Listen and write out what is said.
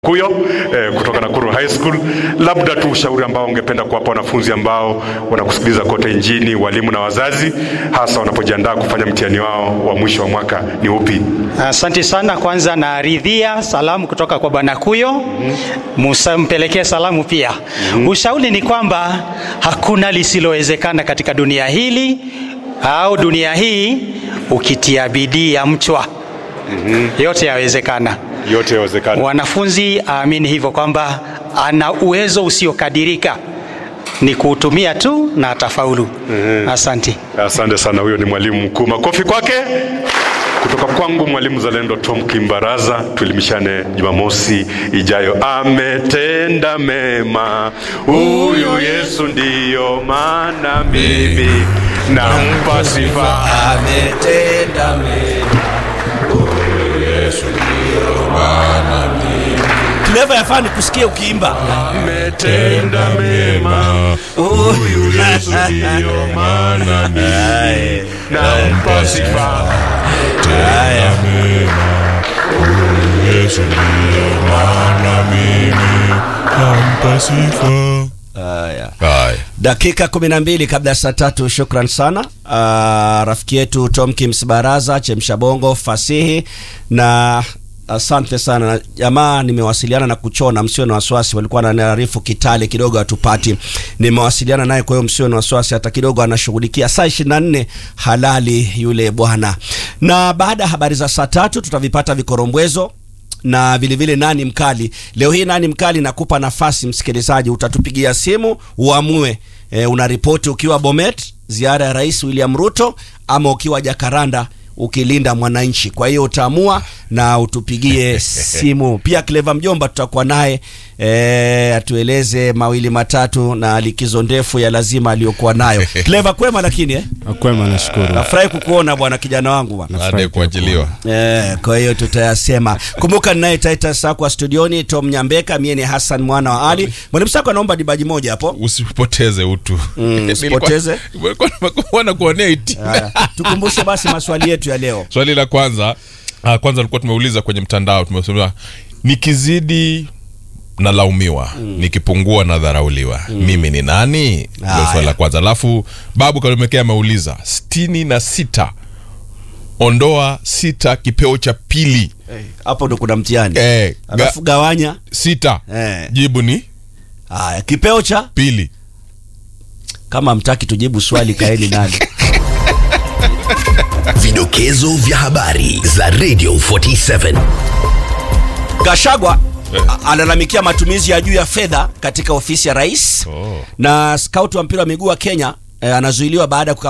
Kuyo eh, kutoka Nakuru High School. Labda tu ushauri ambao ungependa kuwapa wanafunzi ambao wanakusikiliza kote nchini, walimu na wazazi, hasa wanapojiandaa kufanya mtihani wao wa mwisho wa mwaka ni upi? Asante sana. Kwanza naridhia salamu kutoka kwa Bwana Kuyo, Musa mpelekee salamu pia. Ushauri ni kwamba hakuna lisilowezekana katika dunia hili au dunia hii, ukitia bidii ya mchwa yote yawezekana. Yote yawezekana. Wanafunzi aamini hivyo kwamba ana uwezo usiokadirika, ni kuutumia tu na atafaulu. Asante. Asante sana, huyo ni mwalimu mkuu. Makofi kwake. Kutoka kwangu mwalimu zalendo Tom Kimbaraza, tuelimishane Jumamosi ijayo. Ametenda mema huyu Yesu, ndiyo maana mimi nampa sifa. ametenda mema Yesu ndio maana mimi Clever yafaa nikusikie ukiimba Ametenda mema huyu Yesu, ndiyo maana mimi nampa sifa. haya Yesu ndiyo maana mimi nampa sifa. haya Haya. dakika kumi na mbili kabla ya saa tatu shukran sana uh, rafiki yetu tom kims baraza chemsha bongo fasihi na asante sana jamaa nimewasiliana na kuchona msio na wasiwasi walikuwa wananiarifu kitale kidogo hatupati nimewasiliana naye kwa hiyo msio na wasiwasi hata kidogo anashughulikia saa 24 halali yule bwana na baada ya habari za saa tatu tutavipata vikorombwezo na vilevile vile nani mkali leo hii nani mkali nakupa nafasi msikilizaji utatupigia simu uamue e, unaripoti ukiwa bomet ziara ya rais william ruto ama ukiwa jakaranda ukilinda mwananchi kwa hiyo utaamua na utupigie simu pia cleva mjomba tutakuwa naye e, atueleze mawili matatu na likizo ndefu ya lazima aliyokuwa nayo cleva kwema lakini eh? Kwema, nashukuru. nafurahi kukuona bwana kijana wangu bwana Baada ya kuachiliwa. Eh, kwa hiyo tutayasema. Kumbuka ninaye Titus Sakwa studioni, Tom Nyambeka, mie ni Hassan mwana wa Ali. Mwalimu Sakwa anaomba dibaji moja hapo. Usipoteze utu. Mm, usipoteze. Nilikuwa nakuonea iti. Haya, tukumbushe basi maswali yetu ya leo. Swali la kwanza, ah, kwanza tulikuwa tumeuliza kwenye mtandao, tumesema nikizidi nalaumiwa nikipungua nadharauliwa mimi ni nani ndio Haya. swali la kwanza alafu babu kalemekea ameuliza sitini na sita ondoa sita kipeo cha pili Hapo ndo kuna mtihani. eh, ga, Alafu gawanya. sita Eh. jibu ni Haya, kipeo cha pili kama mtaki tujibu swali kaeni nani. Vidokezo vya habari za Radio 47. Gashagwa a- alalamikia matumizi ya juu ya fedha katika ofisi ya rais Oh. na scout wa mpira wa miguu wa Kenya eh, anazuiliwa baada ya kuka